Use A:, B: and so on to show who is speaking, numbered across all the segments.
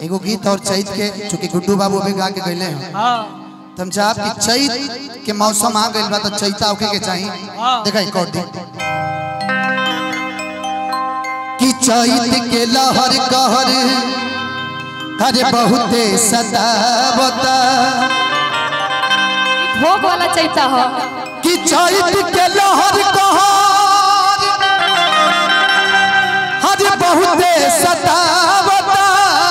A: एगो गीत और चैत के चूंकि गुड्डू बाबू अभी गा के गईले हैं
B: हाँ
A: तो हम चाहब कि चैत के मौसम आ गइल बा तो चैता होके के चाही देखा एक और दी कि चैत के लहर कहर अरे बहुते सतावता
C: भोग वाला चैता हो
A: कि चैत के लहर कहर अरे बहुते सतावता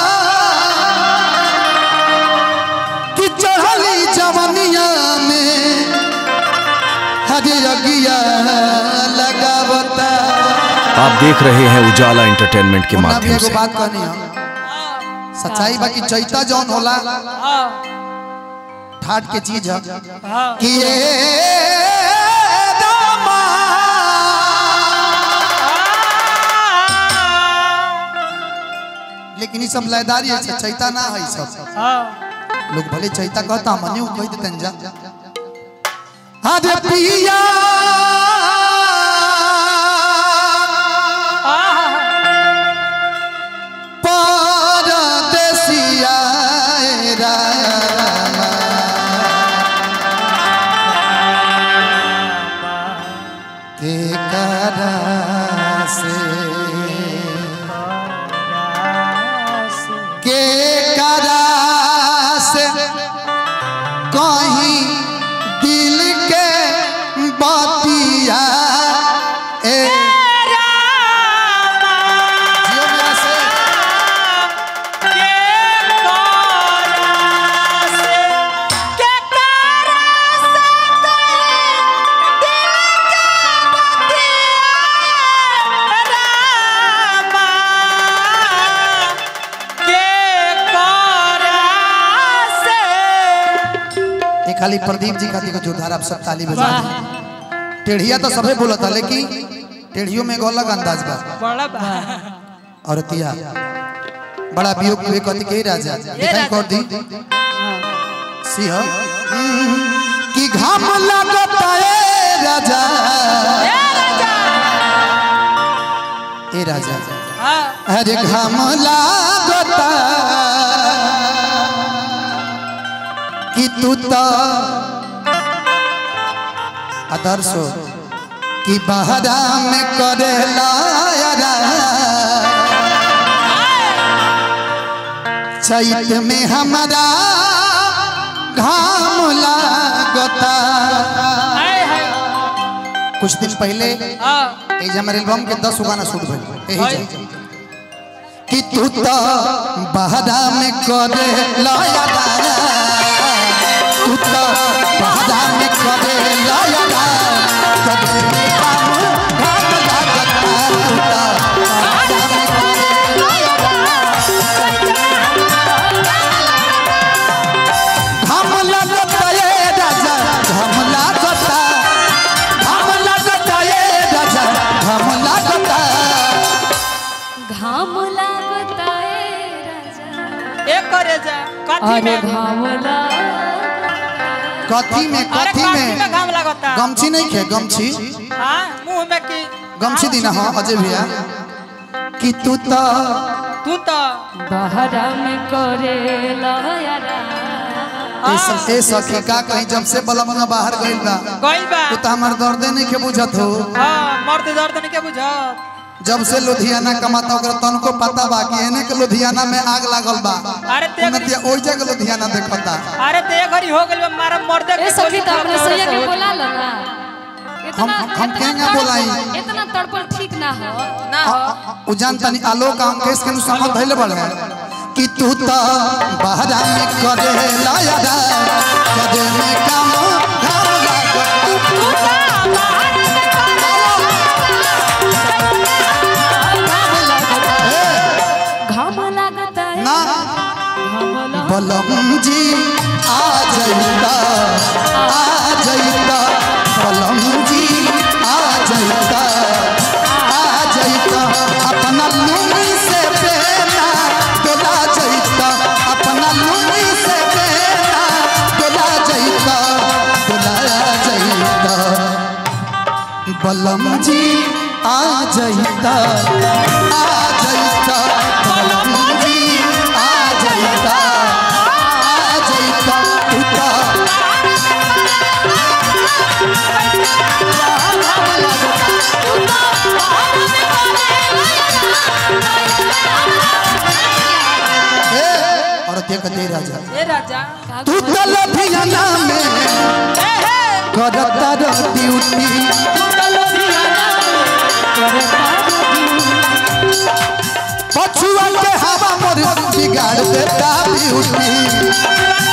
A: कि चढ़ली जवनिया में हरे अगिया लगावता
D: आप देख रहे हैं उजाला एंटरटेनमेंट के
A: हमरा भी
D: माध्यम
A: एगो
D: से
A: बात कहनी है सच्चाई बाकी चैता जौन होला
B: हाँ
A: ठाट के चीज है
B: हाँ
A: कि ये रामा लेकिन ये सब लयदारी है सब चैता ना है ई सब
B: हाँ
A: लोग भले चैता कहता मने कह देते जा अरे पिया परदेसिया रामा के करा से के करा से कहीं दिल के बतिया ए जियो मेरा से ये खाली प्रदीप जी खातिर को जोरदार आप सब ताली बजा दें। टेढ़िया तो सभे बोलता लेकिन टेढ़ियों में एगो अलग अंदाज बा
B: बड़ा बा
A: औरतिया बड़ा वियोग विवेक कथी के राजा दिखाई कर दी सिंह कि घाम लगता ए राजा ए राजा
B: हाँ
A: अरे घाम लागता कि तू तो आदर्श हो कि बहरा में करे लायरा चैत में हमारा घाम लागता
B: हाय हाय
A: कुछ दिन पहले
B: हाँ
A: एज हमारे एल्बम के दस गाना शूट भइल एही जे। कि तू तो बहरा में करे लायरा तू तो बहरा में करे लायरा कदे में काम घाम लागता तू तो बहरा में करे घाम लागता ये राजा घाम लागता घाम लागता ये राजा घाम लागता
C: घाम लागता ए राजा
B: एक करे जा कथी
C: अरे
B: में
C: घाम लागता
A: कथी में
B: अरे
A: कथी
B: कथी में
A: में
B: घाम लगता
A: गमछी नहीं खे गमछी
B: हाँ मुंह में की
A: गमछी दीना हाँ अजय भैया कि तू तो
B: तू तो
C: बहरा में करे लायरा
A: ए स- ए सखी का कहीं जब से बलमंगा बाहर गइल बा
B: गइल बा
A: तू तो हमार दर्दे नहीं के बुझत हो
B: हाँ मर्द दर्द नहीं के बुझत
A: जब से लुधियाना कमाता ओकरा तनको पता बा कि एने के लुधियाना में आग लागल बा
B: अरे ते
A: उन्नतिया ओइ जगह लुधियाना देखता
B: अरे ते घड़ी हो गइल बा मारा मर्द
C: ए सखी तो अपने सैया के बोला लो ना
A: हम- हम केंगा
C: तड़पल-
A: बोलाई?
C: इतना तड़पल ठीक ना हो
B: ना हो
A: उ जान तनी आलोक हम केस के संबंध धइले बड़े कि तू तो बहरा में करे लायरा कदे में काम घाम लागता
C: घाम लागता है
A: ना
C: घाम लागता
A: बलम जी आ जइता आ जइता बलम जी आ जइता आ जइता अपना लुंगी से बेना डोला जइता अपना लुंगी से बेना डोला जइता डोला जइता बलम जी आ जइता आ जइता बलम जी आ और ते कते राजा
B: ए राजा
A: तू तो लभियाना में
B: ए हे
A: करता रह ड्यूटी पछुआ के हवा मोर बिगाड़ देता ब्यूटी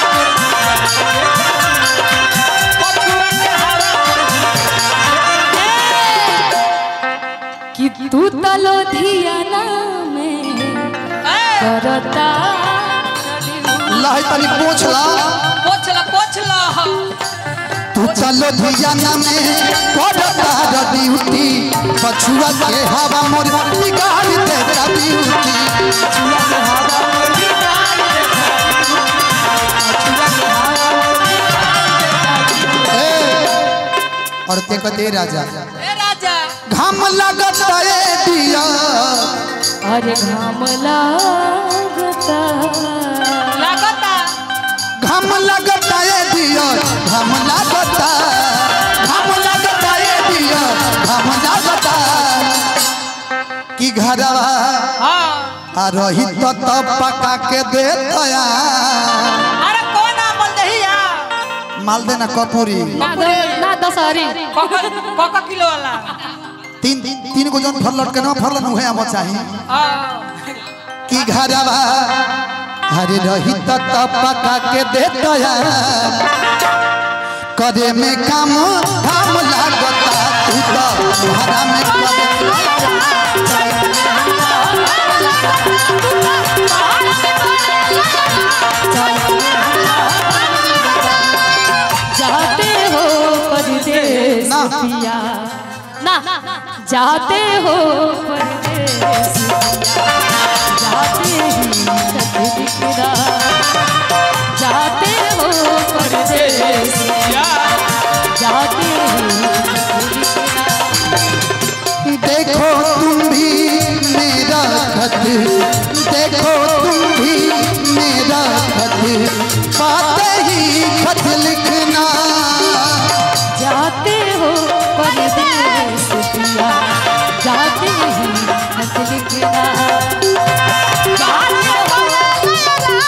C: कि तू तलो धियाना में करता
A: लहे तनी पोछला
B: पोछला पोछला
A: तू चलो धियाना में करता रह ड्यूटी पछुआ के हवा मोर बिगाड़ देता ब्यूटी और ते कते राजा
B: ए राजा
A: घाम लगत ए दिया
C: अरे घाम लागता
B: लागता
A: घाम लगत ए दिया घाम लगत घाम लगत ए दिया घाम लगत कि घरवा
B: हां
A: आ रही तो तब पका के दे तया
B: अरे कौन आमल दहिया
A: माल देना कपूरी
C: ना द- ना दशहरी
B: कोका कोका किलो वाला
A: तीन तीन गो जन फल लटके ना फल नुहे हम चाही
B: हां
A: कि घरवा हरे रही तो तब पका के दे तया करे में काम काम लागता तू तो तुम्हारा में करे
C: जाते हो परदेस
A: ना।
C: पिया ना जाते हो परदेस पिया जाते ही खत बिखरा जाते हो परदेस पिया जाते ही खत बिखरा
A: देखो तुम भी मेरा खत देखो तुम भी मेरा खत पाते ही खत लिखना
C: जाते हो परदेस पिया जाते ही खत लिखना जाते हो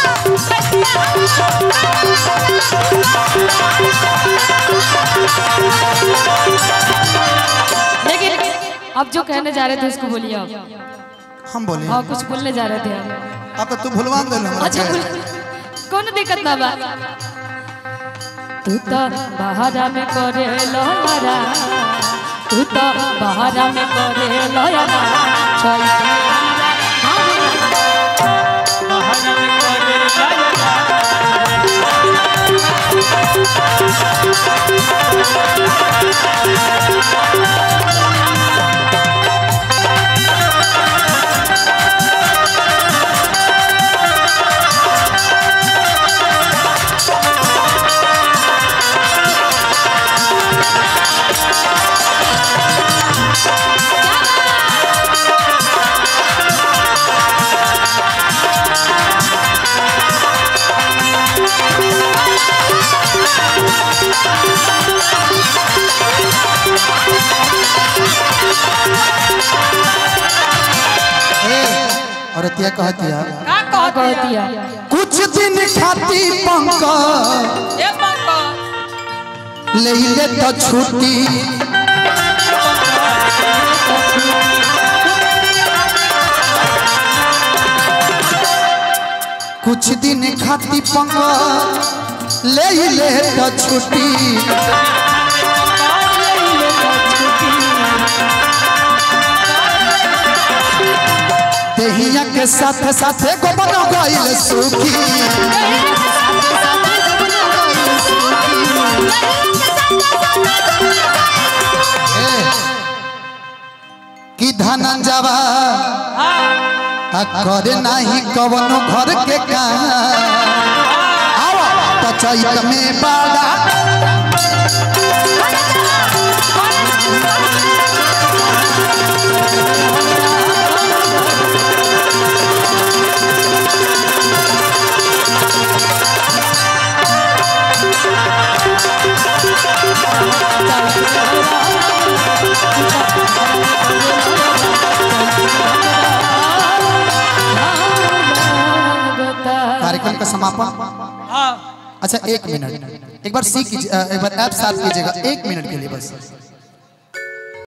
C: लेकिन अब जो कहने जा रहे थे उसको बोलिए आप
A: हम बोले
C: हाँ कुछ बोलने जा रहे थे आप
A: अब तो तू भुलवा दे
C: अच्छा बोल कौन दिक्कत ना बा तू तो बहारा में करे लहरा तू तो बहारा में करे लहरा चल
A: और तिया कहतिया
B: का
C: का
B: कहती
C: कहती
B: है
C: है
A: कुछ दिन खाती पंक
B: ए पंका
A: ले ले तो छुट्टी कुछ दिन खाती पंक ले ले तो छुट्टी देहिया के साथ साथ गोबर गइल सुखी कि धनंजवा आ करे नाही कवनो घर के काम आवा तो चैत में बाड़ा समापन
B: हाँ
A: अच्छा एक मिनट एक बार सी कीजिए अ, एक बार ऐप साफ कीजिएगा एक मिनट के लिए बस